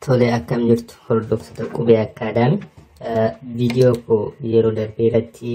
Tole akkam jirtu hordoftoota qubee akkaadaami. Viidiyoo koo yeroo darbee irratti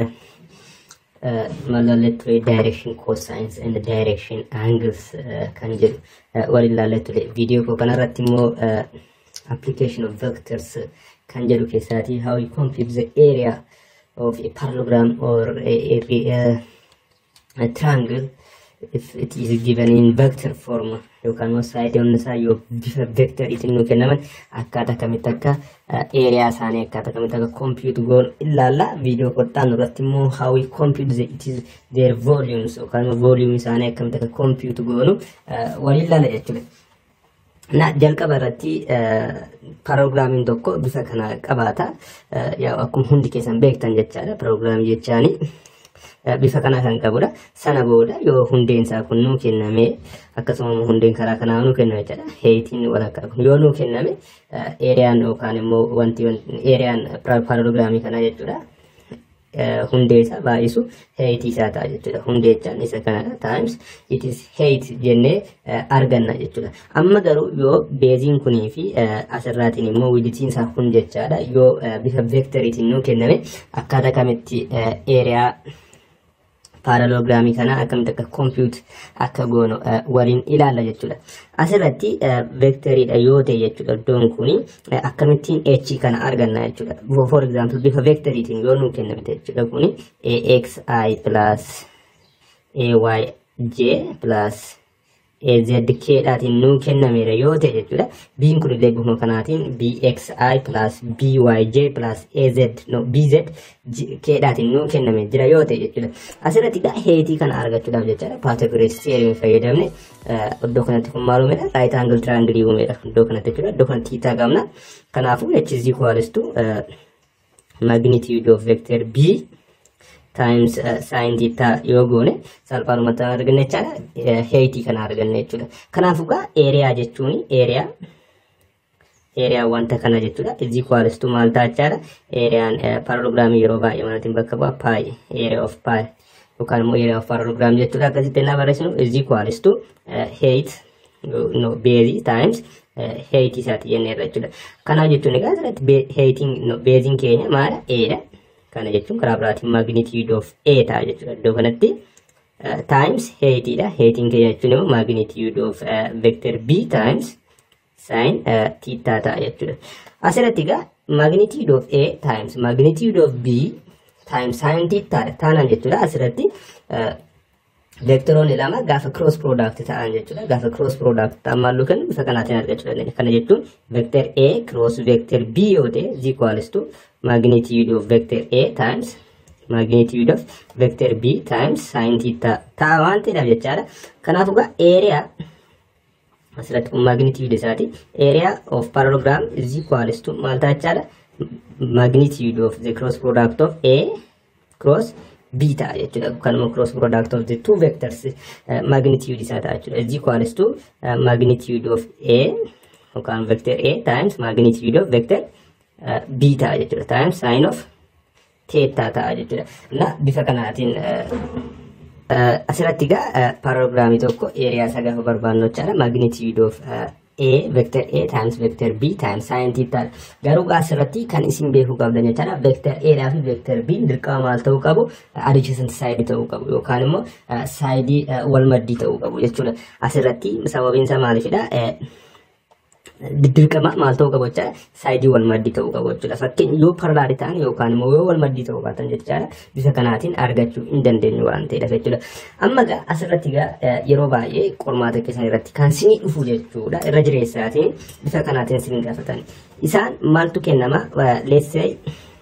mallallee ture direction cosines and direction angles kan jedhu waliin ilaallee ture. Viidiyoo koo kanarratti immoo application of vectors kan jedhu keessaatii how you compute the area of a parallelogram or a, a, a, a triangle if it is given in vector form yookaan immoo saayidiin isaa yoo bifa vectoriitiin nu kennaman akkaataa kamitti akka eeriyaa isaanii akkaataa kamitti akka compute goonu ilaalla viidiyoo kottaan irratti immoo how we compute the, it is their volumes yookaan immoo volume isaanii akkamitti akka compute goonu waliin ilaalla jechuudha. Na jalqaba irratti paroograamiin tokko bifa kana qabaata. Akkuma hundi keessan beektan jechaadha paroograamii jechaanii. bifa kana kan qabudha. Sana booda yoo hundeen isaa kun nuu kenname akkasuma hundeen karaa kanaa nuu kenname jechuudha. Heetiin walakkaa kun yoo nuu kenname eeriyaan yookaan immoo wanti eeriyaan paralogiraamii kanaa jechuudha. Hundee isaa baay'isu heetii isaa ta'a jechuudha. Hundee jechaan isa kanadha. Times it is height jennee arganna jechuudha. Amma garuu yoo beeziin kunii fi asirraatiin immoo widitiin isaa kun jechaadha. Yoo bifa veektoriitiin nuu kenname akkaataa kamitti eeriyaa paralogiraamii kana akkamitti akka compute akka goonu waliin ilaalla jechuudha. Asirratti veektoriidha yoo ta'e jechuudha iddoon kuni akkamittiin h kana arganna jechuudha. For example bifa veektoriitiin yoo nuu kennamte jechuudha kuni axi plus ayj plus AZK dhaatiin nuu kennameera yoo ta'e jechuudha. Biin kun illee bifuma kanaatiin BXI plus BYJ plus AZ no BZ keedhaatiin nuu kenname jira yoo ta'e jechuudha. Asirratti egaa heetii kana argachuudhaaf jechaadha. Pythagoras theorem fayyadamne iddoo kanatti kun maal uumedha? Right angle triangle uumedha. Iddoo kanatti jechuudha. Iddoo kanatti theta qabna. Kanaafuu h is equals to magnitude of vector B times sin theta yoo goone salphaadhumatti arganne jechaadha. Heetii kana arganne jechuudha. Kanaafuu egaa eeriyaa jechuun eeriyaa eeriyaa wanta kana jechuudha. Is equals to maal ta'a jechaadha. Eeriyaan paralogiraamii yeroo baay'ee manatiin bakka bu'a pi area of pi yookaan immoo area of parallogram jechuudha. Akkasitti ennaa barreessinu is equals to height no base times heetii isaati jenneerra jechuudha. Kanaaf jechuun egaa asirratti heetiin beeziin keenya maala? Eedha. kana jechuun karaa biraatiin magnitude of A ta'a jechuudha. Iddoo kanatti times heetiidha. Heetiin keenya jechuun immoo magnitude of vector B times sin theta ta'a jechuudha. Asirratti egaa magnitude of A times magnitude of B times sin theta taanaan jechuudha. Asirratti vektoroonni lama gaafa cross product ta'an jechuudha. Gaafa cross product ta'an maalluu kennu bifa kanaatiin argachuu dandeenya. Kana jechuun vector A cross vector B yoo ta'e is equals to magnitude of vector A times magnitude of vector B times sin theta ta'a waan ta'eedhaaf jechaadha. Kanaafuu egaa area asirratti kun magnitude isaati. Area of parallelogram is equals to maal ta'a jechaadha? Magnitude of the cross product of A cross B ta'a jechuudha. Kanuma cross product of the two vectors magnitude isaa ta'a jechuudha. Is equals to magnitude of A yookaan vector A times magnitude of vector B ta'a jechuudha. Times sin of theta ta'a jechuudha. Na bifa kanaatiin asirratti egaa paralogiraamii tokko eeriyaa isaa gaafa barbaannu jechaadha. Magnitude of A vector A times vector B times sin theta. Garuu asirratti kan isin beekuu qabdan jechaadha. Vector A dhaa fi vector B dirqama maal ta'uu qabu? Adjacent side ta'uu qabu yookaan immoo saayidii wal maddii ta'uu qabu jechuudha. Asirratti sababiin isaa maalifidha? dirqama maal ta'uu qabu jechaadha. Saayidii wal maddii ta'uu qabu jechuudha. Fakkeenya yoo paralaali ta'an yookaan immoo yoo wal maddii ta'uu baatan jechaadha. Bifa kanaatiin argachuu hin dandeenyu waan ta'eedhaaf jechuudha. Amma egaa asirratti egaa yeroo baay'ee qormaata keessan irratti kan sinii dhufu jechuudha. Irra jireessaatiin bifa kanaatiin sin gaafatan. Isaan maaltu kennama? Leessee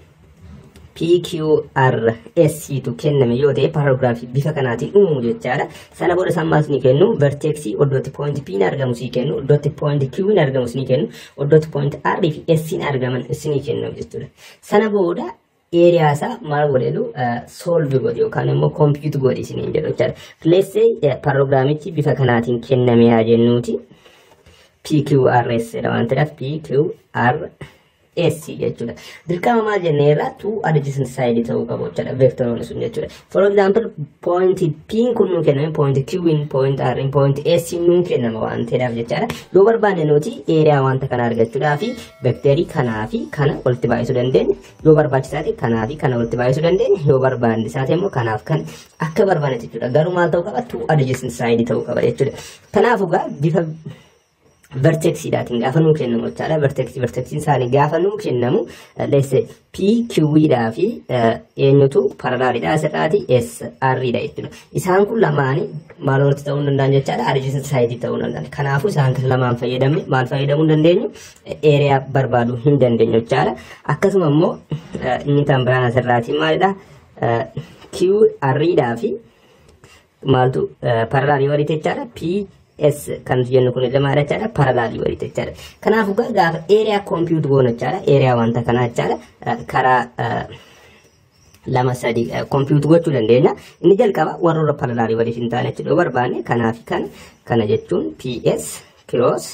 PQRS tu kenname yoo ta'e paragraafii bifa kanaatiin uumu jechaadha. Sana booda isaan maal ni kennu? Verteeksii iddootti point P ni argamu sii kennu, iddootti point Q ni argamu sii kennu, iddootti point R fi S ni argaman sii kennu jechuudha. Sana booda eeriyaa isaa maal godhelu solve godhe yookaan immoo compute godhe isiniin jedhu jechaadha. Leessee paragraamichi bifa kanaatiin kenname haa jennuuti. PQRS dha waan ta'eef PQR S jechuudha. Dirqama maal jennee irraa two adjacent side ta'uu qabu jechuudha vektoroonni sun jechuudha. For example point P kun nuu kenname point Q in point R in point S nuu kennama waan ta'eedhaaf jechaadha. Yoo barbaanne nuti eeriyaa wanta kana argachuudhaa fi vekterii kanaa fi kana walitti baay'isuu dandeenya. Yoo barbaachisaa ta'e kanaa fi kana walitti baay'isuu dandeenya. Yoo barbaanne isaa ta'e immoo kanaaf kan akka barbaanne jechuudha. Garuu maal ta'uu qaba? Two adjacent side ta'uu qaba jechuudha. Kanaafuu gaa bifa vertexiidhaatiin gaafa nuu kennamu jechaadha. Vertexii vertexiin isaanii gaafa nuu kennamu leesse P Q'dhaa fi eenyutu paralaaliidha asirraati S R'dha jechuudha. Isaan kun lamaanii maal walitti ta'uu hin danda'an jechaadha. Adjacent side ta'uu hin danda'an. Kanaafuu isaan kan lamaan fayyadamne maal fayyadamuu hin dandeenyu? Eeriyaa barbaaduu hin dandeenyu jechaadha. Akkasuma immoo inni kan biraan asirraati maalidha? Q R'dhaa fi maaltu paralaalii walitti jechaadha. P S kan jennu kun lamaadha jechaadha. Paralaalii walitti jechaadha. Kanaafuu gaafa eeriyaa koompiyuut goonu jechaadha. Eeriyaa wanta kanaa jechaadha. Karaa lama sadi koompiyuut gochuu dandeenya. Inni jalqaba warroora paralaalii waliif hin taane jechuudha. Yoo barbaanne kanaa fi kana kana jechuun PS cross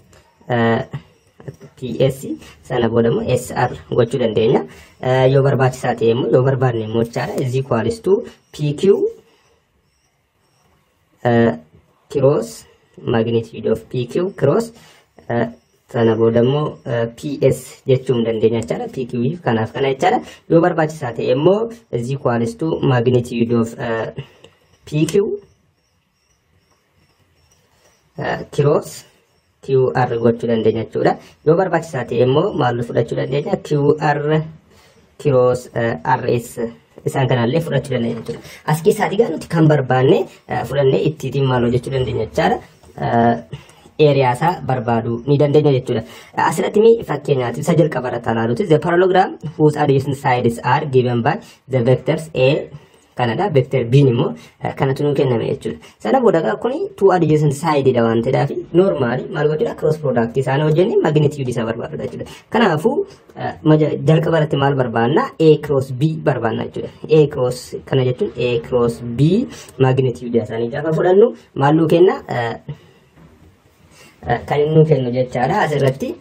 PS sana booda immoo SR gochuu dandeenya. Yoo barbaachisaa ta'e immoo yoo barbaanne immoo jechaadha. Is equals to PQ cross magnitude of PQ cross sana booda immoo PS jechuun dandeenya jechaadha. PQ kanaaf kana jechaadha. Yoo barbaachisaa ta'e immoo is equals to magnitude of PQ cross QR gochuu dandeenya jechuudha. Yoo barbaachisaa ta'e immoo maal fudhachuu dandeenya? QR cross RS isaan kanallee fudhachuu dandeenya jechuudha. As keessaatii gaa nuti kan barbaanne fudhannee ittiitiin maal hojjechuu dandeenya jechaadha. Eeriyaa isaa barbaaduu ni dandeenya jechuudha. Asirratti mi fakkeenyaatiif isa jalqaba irratti ilaaluuti. The parallelogram whose adjacent sides are given by the vectors A kanadha. Vector B immoo kanatu nuu kenname jechuudha. Sana booda gaa kuni two adjacent side dha waan ta'eedhaaf normaali maal gochuudha cross product isaanii hojjenne magnitude isaa barbaadudha jechuudha. Kanaafuu jalqaba irratti maal barbaanna A cross B barbaanna jechuudha. A cross kana jechuun A cross B magnitude isaanii gaafa fudhannu maal nuu kenna kan inni nuu kennu jechaadha asirratti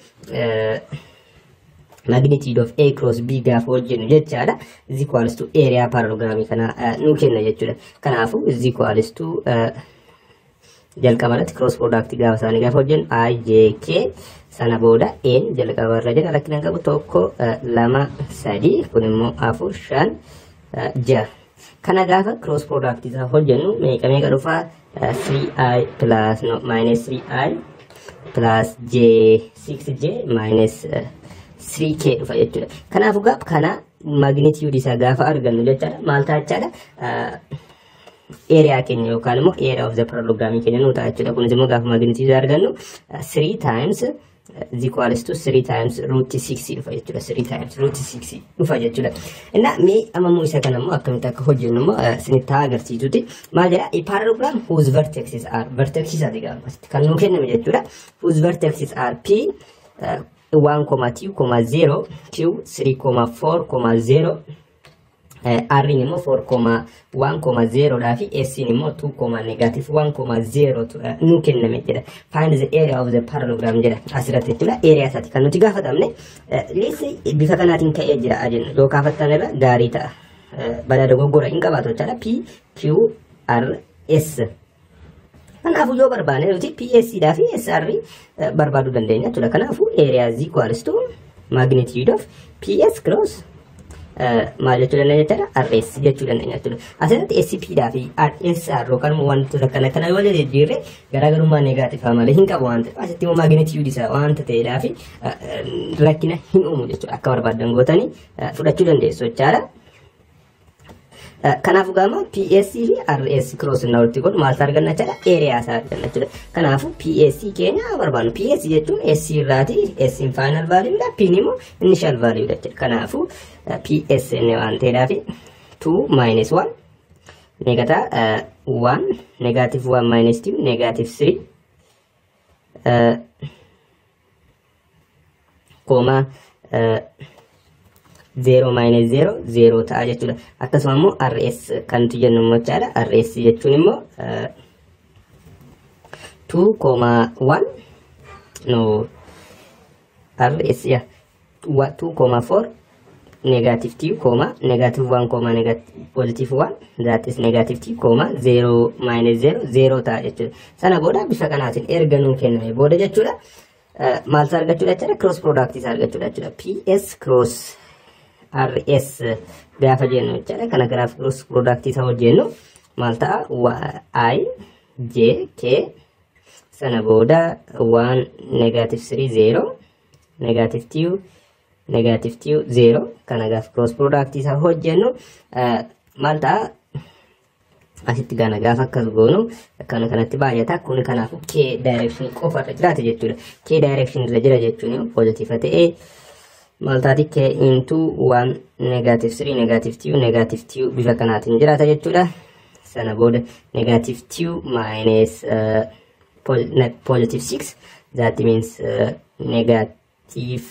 magnitude of A cross B gaafa hojjennu jechaadha. Is equals to area parallelogram kana nuu kenna jechuudha. Kanaafuu is equals to jalqaba irratti cross product gaafa isaanii gaafa hojjennu I J K sana booda N jalqaba irra jira rakkina qabu tokko lama sadi kun immoo afur shan jaha. Kana gaafa cross product isaa hojjennu meeqa meeqa dhufaa 3i plus no minus 3i plus j 6j minus 3k dhufa jechuudha. Kanaafuu gaaf kana magnitude isaa gaafa argannu jechaadha. Maal ta'a jechaadha? Eeriyaa keenya yookaan immoo area of the parallelogram keenya nuu ta'a jechuudha. Kunis immoo gaafa magnitude argannu 3 times is equals to 3 times root 6 dhufa jechuudha. 3 times root 6 dhufa jechuudha. Innaa mee amammoo isa kana immoo akkamitti akka hojjennu immoo isinitti haa agarsiisuti. Maal jedha? A parallelogram whose vertexes are vertexes ati gaafa kan nuu kenname jechuudha. Whose vertexes are P 1,2,0 Q 3,4,0 R immoo 4,1,0 dhaa fi S immoo 2, negative 1,0 nu kenname jedha. Find the area of the parallelogram jedha asirratti jechuudha. Area isaati kan nuti gaafatamne. Leessi bifa kanaatiin ka'ee jira ajennu yoo kaafattan irra gaarii ta'a. Badaa dogoggora hin qabaatu jechaadha. P, Q, R, S. Kanaafuu yoo barbaanne nuti PSC dhaa fi SR barbaaduu dandeenya jechuudha. Kanaafuu area is equals to magnitude of PS cross maal jechuu dandeenya jechuudha RS jechuu dandeenya jechuudha. Asirratti SP dhaa fi SR yookaan immoo wantoota kana kana yoo jijjiirre garaagarummaa negaatifaa malee hin qabu waan ta'eef asitti immoo magnitude isaa waanta ta'eedhaa fi rakkina hin uumu jechuudha. Akka barbaadan gootanii fudhachuu dandeessu jechaadha. Kanaafuu gaama PSC fi RS cross na walitti godhu maaltu arganna jechuudha area isaa arganna jechuudha. Kanaafuu PSC keenya barbaannu PSC jechuun S irraati S in final value dha P immoo initial value dha jechuudha. Kanaafuu PS inni waan ta'eedhaaf 2 minus 1 negata 1 negative 1 minus 2 negative 3 koma zeero minus zeero zeero ta'a jechuudha. Akkasuma immoo RS kan nuti jennu immoo jechaadha. RS jechuun immoo two koma one no RS yaa 2 comma 4 negative 2 comma negative 1 comma negative positive 1 that is negative 2 comma 0 minus 0 0 ta'a jechuudha. Sana booda bifa kanaatiin erga nuun kenname booda jechuudha. Maal isaa argachuudha jechuudha cross product isaa argachuudha jechuudha. PS cross RS gaafa jennu jechuudha. Kana garaaf cross product isaa hojjennu maal ta'a I J K sana booda 1 negative 3 0 negative 2 negative 2 0 kana gaaf cross product isaa hojjennu maal ta'a asitti gana gaafa akkas goonu akkana kanatti baay'ata kun kanaaf k direction qofa irra jiraate jechuudha k direction irra jira jechuun positive ta'ee maal taati k into 1 negative 3 negative 2 negative 2 bifa kanaatiin jiraata jechuudha sana booda negative 2 minus uh, positive 6 that means uh, negative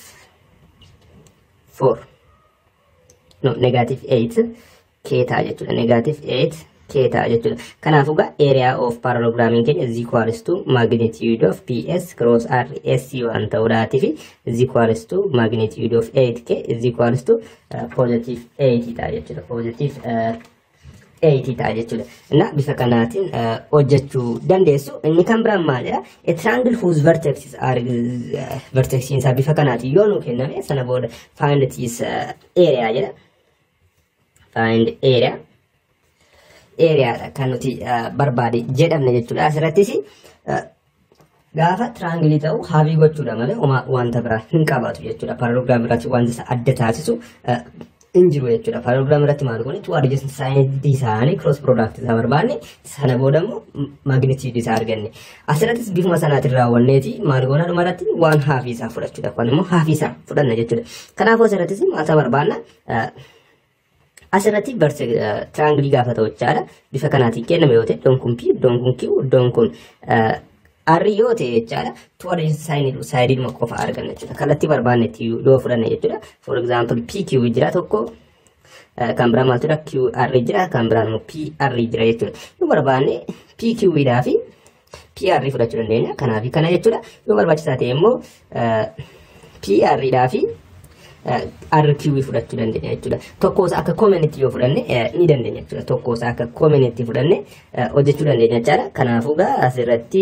4 no negative 8 k ta'a jechuudha negative 8 k ta'a jechuudha kanaafuu gaa area of parallelogramming keenya is equals to magnitude of ps cross r s waan ta'uudhaatii fi is equals to magnitude of 8k is equals to uh, positive 8 ta'a jechuudha positive uh, 8 ta'a jechuudha. Inna bifa kanaatiin hojjechuu dandeessu. Inni kan biraan maalidha? A triangle whose vertices are vertexiin isaa bifa kanaatiin yoo nu kenname sana booda find its area jedha. Find area. Areaadha kan nuti barbaade jedhamne jechuudha. Asirrattis gaafa tiraangilii ta'u haabii gochuudha malee wanta biraa hin qabaatu jechuudha. Paralogiraam irratti wanta isa adda taasisu hin jiru jechuudha. Paralogiraam irratti maal goone tu adjacent saayintii isaanii cross product isaa barbaanne sana booda immoo magnitude isaa arganne. Asirrattis bifuma sanaatiin raawwanneeti maal goona dhuma irratti waan haafii isaa fudhachuudha. Kun immoo haafii isaa fudhanna jechuudha. Kanaafuu asirrattis maal isaa barbaanna asirratti tiraangilii gaafa ta'u jechaadha. Bifa kanaatiin kenname yoo ta'e iddoon kun P iddoon kun Q iddoon kun Arri yoo ta'e jechaadha. Tuwara saayidii qofa arganna jechuudha. Kallattii barbaannetti yoo fudhanne jechuudha. For example PQ jira tokko kan biraa maaltu jira QR jira kan biraa immoo PR jira jechuudha. Yoo barbaanne PQ dhaa fi PR fudhachuu dandeenya. Kanaaf kana jechuudha. Yoo barbaachisaa ta'e immoo PR dhaa fi RQ fudhachuu dandeenya jechuudha. Tokkos akka community yoo fudhanne ni dandeenya jechuudha. Tokkos akka community fudhanne hojjechuu dandeenya jechaadha. Kanaafuu gaa asirratti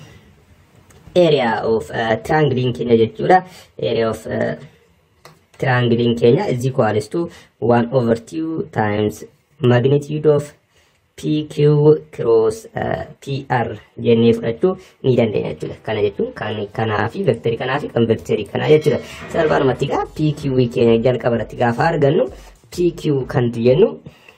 area of triangling keenya jechuudha. Area of triangling keenya is equals to 1 over 2 times magnitude of PQ cross PR jennee fudhachuu ni dandeenya jechuudha. Kana jechuun kan kanaa fi vektarii kanaa fi kan vektarii kanaa jechuudha. Salphaadhumatti gaa PQ keenya jalqaba irratti gaafa argannu PQ kan jennu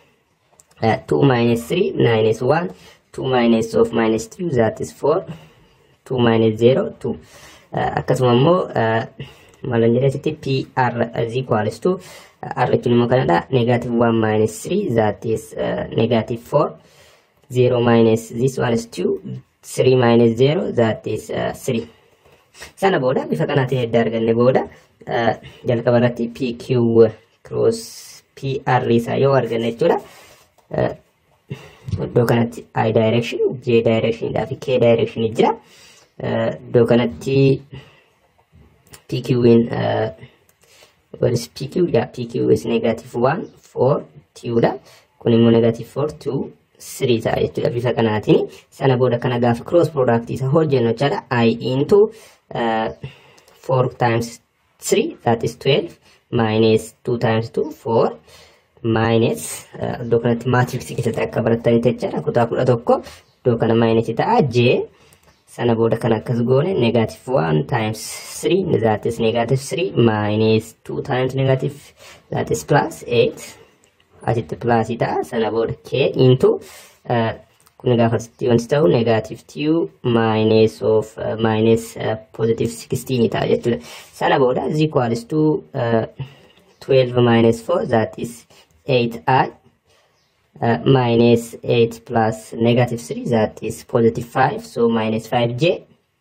2 minus 3 minus 1 2 minus of minus 2 that is 4 2 minus 0 2 akkasuma immoo maal jedhasitti PR is equals to R jechuun immoo kanadha negative 1 minus 3 that is uh, negative 4 0 minus this one is 2 3 minus 0 that is uh, 3 sana booda bifa kanaatiin edda arganne booda uh, jalqaba irratti PQ cross PR isaa yoo arganne jechuudha uh, iddoo kanatti I direction J direction dhaa fi K direction jira uh, iddoo kanatti PQ in uh, what is PQ? Yeah, PQ is negative 1, 4, 2 dha. Kun immoo negative 4, 2, 3 ta'a jechuudha bifa kanaatiin. Sana booda kana gaafa cross product isa hojjennu jechaadha. I into uh, 4 times 3 that is 12 minus 2 times 2 4 minus iddoo kanatti maatriksii keessatti akka barattanitti jechaadha kutaa kudha tokko iddoo kana minus ta'a j sana booda kan akkas goone negative 1 times 3 that is negative 3 minus 2 times negative that is plus 8 asitti plus ta'a sana booda k into uh, kun gaafa wanti ta'u negative 2 minus of uh, minus uh, positive 16 ta'a jechuudha sana booda is equals to uh, 12 minus 4 that is 8i uh, minus 8 plus negative 3 that is positive 5 so minus 5j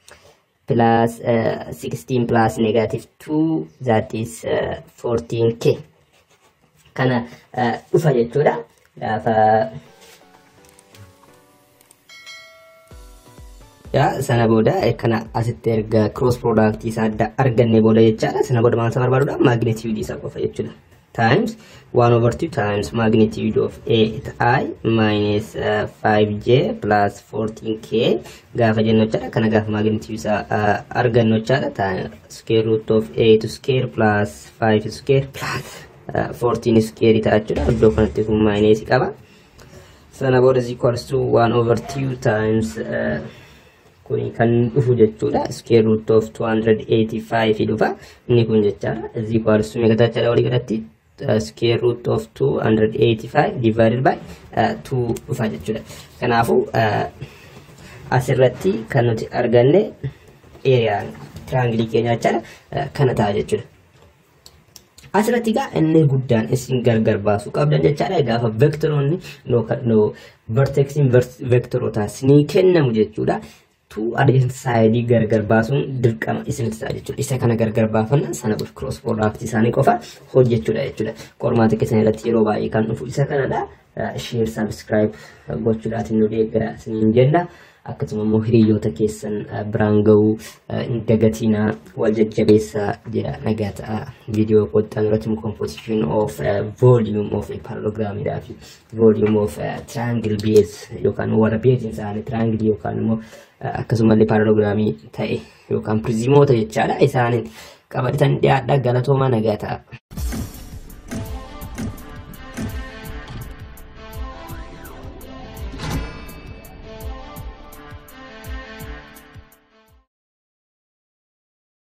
plus uh, 16 plus negative 2 that is uh, 14k kana uh, dhufa jechuudha gaafa yaa sana booda kana asitti erga cross product isaa adda arganne booda jechaadha sana booda maal isa barbaaduudha magnitude isaa qofa jechuudha times 1 over 2 times magnitude of a i minus uh, 5j plus 14k gaafa jennu jechaadha kana gaafa magnitude isaa uh, argannu jechaadha square root of a to square plus 5 square plus uh, 14 square ta'a jechuudha iddoo kanatti kun minus qaba sana booda is equals to 1 over 2 times uh, kuni kan dhufu jechuudha square root of 285 dhufa inni kun jechaadha is equals to meeqa jechaadha walii galatti uh, square root of 285 divided by uh, 2 dhufa jechuudha kanaafuu uh, asirratti kan nuti arganne eeriyaan tiraangilii keenya jechaadha uh, kana ta'a jechuudha asirratti egaa inni guddaan isin gargar baasuu qabdan jechaadha gaafa vektoroonni no vertexiin vektoroota isinii kennamu jechuudha tu adeemsa saayidii gargar baasuun dirqama isin ta'a jechuudha isa kana gargar baafanna sana booda cross product isaanii qofa hojjechuudha jechuudha qormaata keessan irratti yeroo baay'ee kan dhufu isa kanadha share subscribe gochuudhaatiin nu deeggara isiniin jenna akkasuma immoo hiriyoota keessan biraan ga'uu hin dagatinaa wal jajjabeessaa jedha nagaa ta'a viidiyoo qottan irratti composition of volume of a parallelograamidhaa fi volume of triangle base yookaan warra beesin isaanii triangle yookaan immoo akkasumallee parallelograamii ta'e yookaan prizimoota jechaadha isaaniin qabatan dhiyaadha galatooma nagaa ta'a.